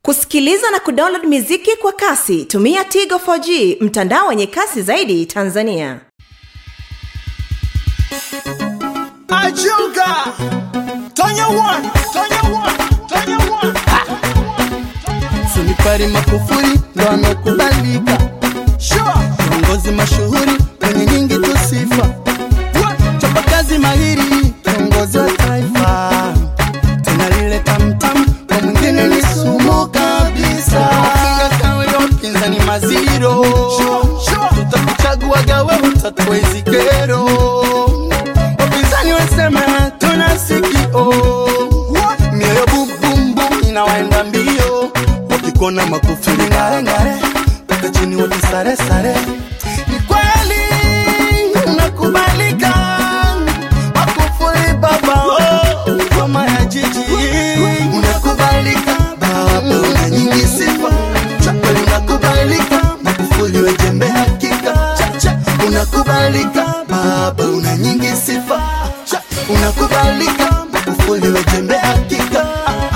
kusikiliza na kudownload miziki kwa kasi tumia tigo 4g mtandao wenye kasi zaidi tanzania Ajuga Tonya one Tonya one Tonya one Sunipari Magufuli ndo amekubalika, Sure kiongozi mashuhuri mwenye nyingi tu sifa, chapakazi mahiri, kiongozi wa taifa, tena lile tamtam kwa mwingine ni sumu kabisa. Funga kawe ya upinzani maziro, tutakuchaguaga wewe utatoa hizi kero. Wapinzani wasema tuna sikio, mioyo bumbumbu inawaenda mbio, wakikona Magufuli ngare ngare, mpaka chini wote sare sare. Ni kweli unakubalika, Magufuli baba, oh, ngoma ya jiji unakubalika, baba una nyingi sifa, kweli unakubalika, Magufuli we jembe hakika, unakubalika, baba una nyingi sifa, unakubalika, Magufuli we jembe hakika.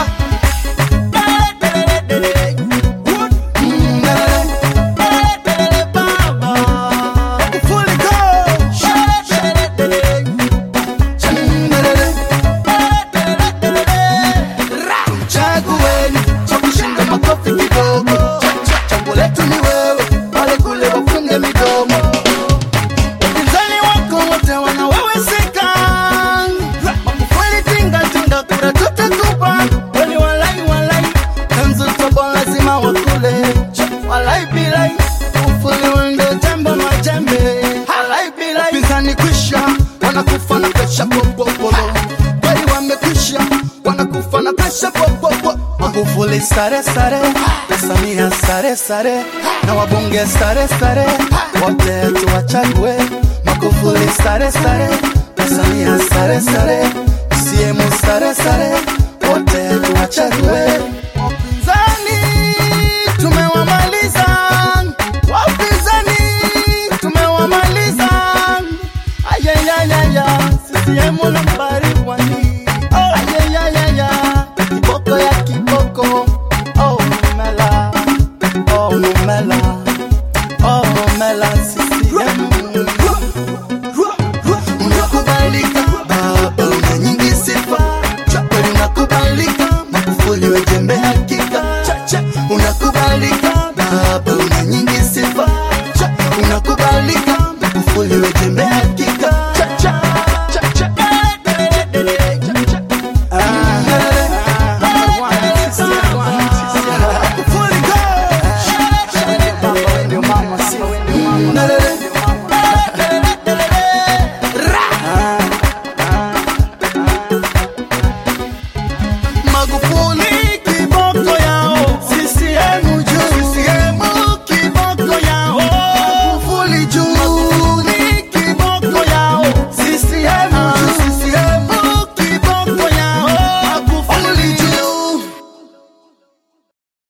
Chagueni cha kushinda makofi kidogo, chaguo letu ni wewe, wale kule wafunge midomo. Wapinzani wako wote wanaweweseka, Magufuli tinga tinga, kura tutakupa, kweli walai walai, kanzu tobo lazima wakule, walai bilai, Magufuli wendo jambo majembe, walai bilai, wapinzani kwisha, wanakufa na pesha popopolo, kweli wamekwisha, wanakufa na pesha popopolo. Magufuli sare sare, na Samia sare sare, na wabunge sare sare, wote tuwachague. Magufuli sare sare, na Samia sare sare, CCM sare sare, wote tuwachague.